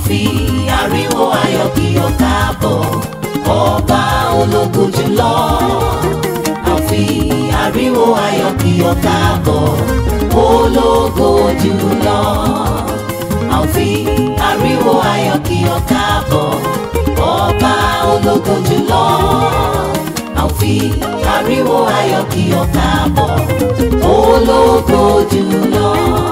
fi ariwo ayọ̀ kí ọ káàbọ̀ ọba ológun jùlọ a fi ariwo ayọ̀ kí ọ káàbọ̀ ológo jùlọ a fi ariwo ayọ̀ kí ọ káàbọ̀ ọba ológo jùlọ a fi ariwo ayọ̀ kí ọ káàbọ̀ ológo jùlọ.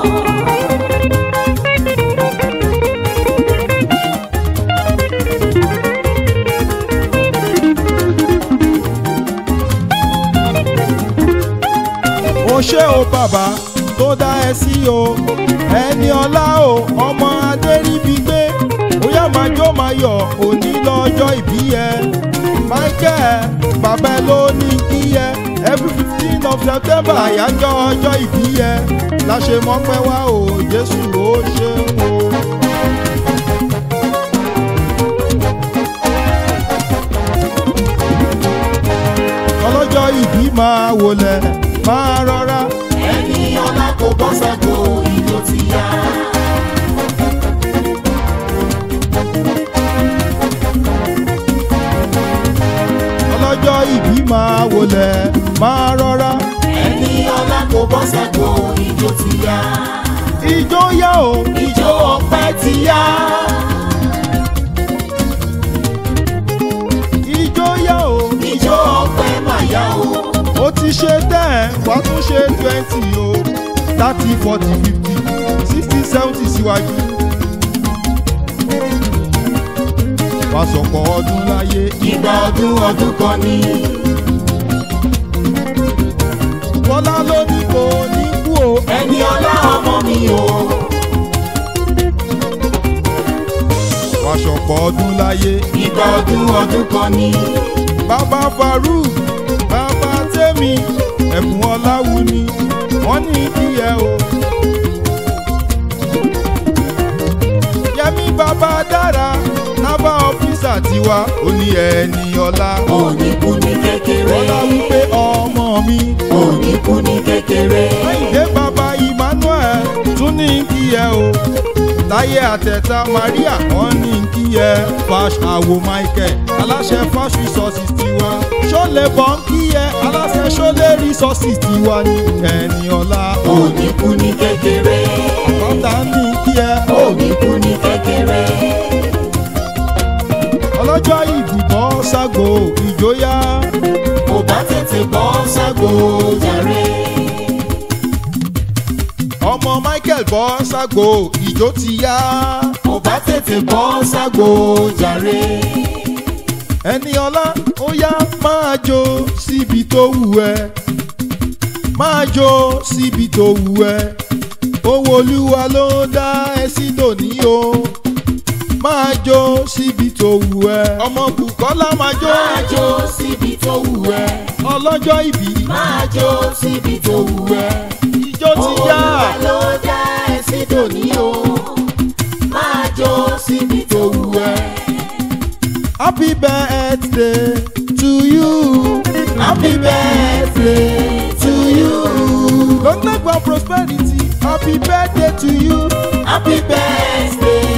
ó ṣé o bàbá tó dá ẹ sí o ẹni ọlá o ọmọ adéríbigbé bóyá máa jó máa yọ̀ òní lọ́jọ́ ìbí ẹ michael bàbá ẹ ló ní kí ẹ every fifteen of september àyájọ́ ọjọ́ ìbí ẹ la ṣe mọ́pẹ́ wá o jésù ó ṣeun o. ọlọ́jọ́ ìbí máa wọlé máa rọra. ẹni ọlá kò bọ́ ságo ìjó ti yá. ọlọ́jọ́ ìbí máa wọlé máa rọra. ẹni ọlá kò bọ́ ságo ìjó ti yá. ijó yá o ìjó ọpẹ́ ti yá. ijó yá o ìjó ọpẹ́ mà yá o. ó ti ṣe ten wàá tún ṣe twenty o thirty forty fifty sixty seventy síwájú. wàá sọ̀pọ̀ ọdún láyé ìgbà ọdún ọdún kan ni. bọ́lá ló ní kò ní kú o. ẹni ọlá ọmọ mi o. wàá sọ̀pọ̀ ọdún láyé ìgbà ọdún ọdún kan ni. bàbá farouk bàbá tẹ́mi ẹ̀bùn ọláwù ni wọ́n ní kí ẹ o. yẹmi bàbá dára nábà ọ́fíìsà tiwa ó ní ẹni ọlá. òní kú ní kékeré. ọlá wípé ọmọ mi. òní kú ní kékeré. Àyìndé bàbá Emmanuel tún ní kí ẹ o. Táyé àtẹ̀tà Maria wọ́n ní kí ẹ. Fash àwo Michael aláṣẹ Fash resources tiwa. Ṣọ́lẹ̀ bọ̀ ń kí ẹ aláṣẹ Ṣọ́lẹ̀ resources tiwa ní ẹni ọlá. òní kú ní kékeré. Bọ́tà ní kí ẹ. òní kú ní kékeré. Ọlọ́jọ́ ìdìbò ṣàgò ìjóyà. kò bá tètè bọ́ ságo jàre. Ọmọ Michael bọ́ ṣàgò ìjó ti yá. kò bá tètè bọ́ ságo jàre. ẹni ọlá ó yá máa jó síbi tó wù ẹ́ máa jó síbi tó wù ẹ́ owó olúwa ló dá ẹ sí dòní o máa jó síbi tó wù ẹ́ ọmọ Bùkọ́lá máa jó máa jó síbi tó wù ẹ́. ọlọ́jọ́ ìbí máa jó síbi tó wù ẹ́. ijó ti yá Olúwa ló dá ẹ sí dòní o. máa jó síbi tó wù ẹ́. happy birthday to you happy birthday to you. long life and prosperity happy birthday to you happy birthday